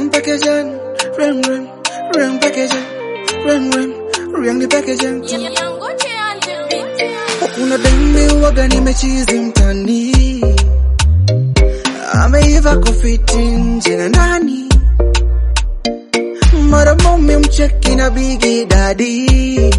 Ring packaging, ring ring, ring packaging, ring ring, ring the packaging. Kuna demi waga nimechizi mtani, ameiva kufiti nje na ndani, mara mume mcheki na bigi dadi,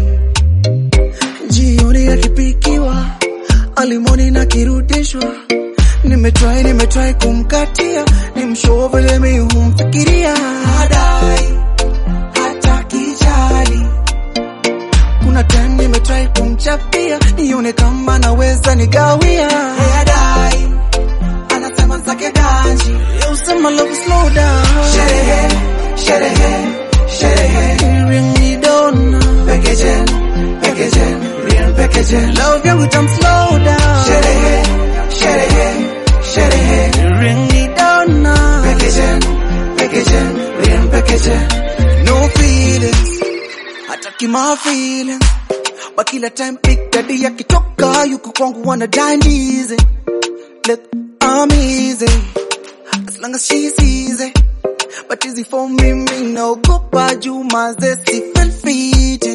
jioni akipikiwa alimoni na kirudishwa Nimetry, nimetry kumkatia, nimshow vile mi humfikiria, hadai hata kijali. Kuna time nimetry kumchapia, nione kama naweza nigawia, hadai anasema zake ganji, usema love slow down, sherehe sherehe sherehe, ring me dona, packaging packaging, real packaging, love yangu tam slow down, sherehe sherehe sherehe ring me down now packaging packaging real packaging no feelings hataki my feelings but kila time big daddy akitoka yuko kwangu wana dandize look I'm easy as long as she's easy but easy for me me no gopa juma zesi feel fiti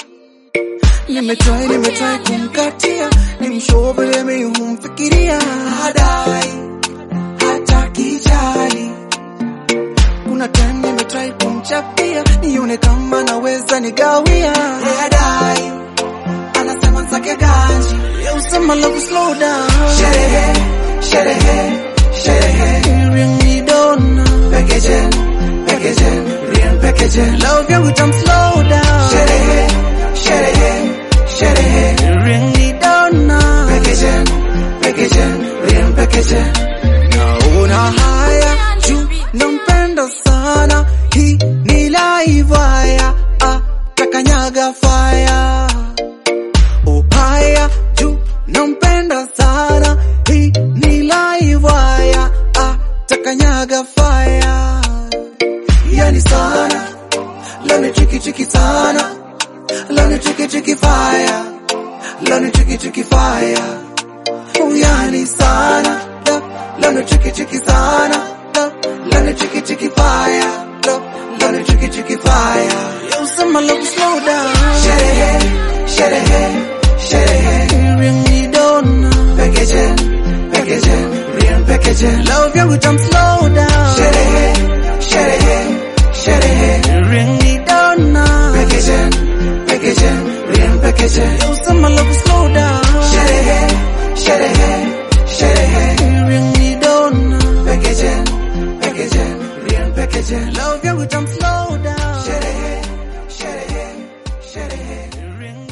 Nimetry, nimetry kumkatia, nimshow vile mi humfikiria, hadai hata kijali. Kuna time nimetry kumchapia, nione kama naweza nigawia, hadai anasema zake ganji, ya usema love slow down, sherehe sherehe sherehe, ring me dona, packaging packaging, real packaging, love yangu tam slow down, sherehe sherehe sherehe ring me down now packaging packaging real packaging naona haya juu nampenda sana hii ni live haya ah, takanyaga fire oh haya juu nampenda sana hii ni live haya ah, takanyaga fire yani sana lani chiki chiki sana Love you tricky tricky fire Love you tricky tricky fire Uyani sana Love you tricky tricky sana Love you tricky tricky fire Love you tricky tricky fire Yo sema love slow down Sherehe Sherehe Sherehe Ring me down Packaging Packaging Real packaging Love yangu tam slow down Sherehe Sherehe Sherehe Ring me down now Packaging packaging, real packaging. Yo, some love slow down. Sherehe, sherehe, sherehe. Ring me down. Packaging, packaging, real packaging. Love you with them slow down. Sherehe, sherehe, sherehe. Ring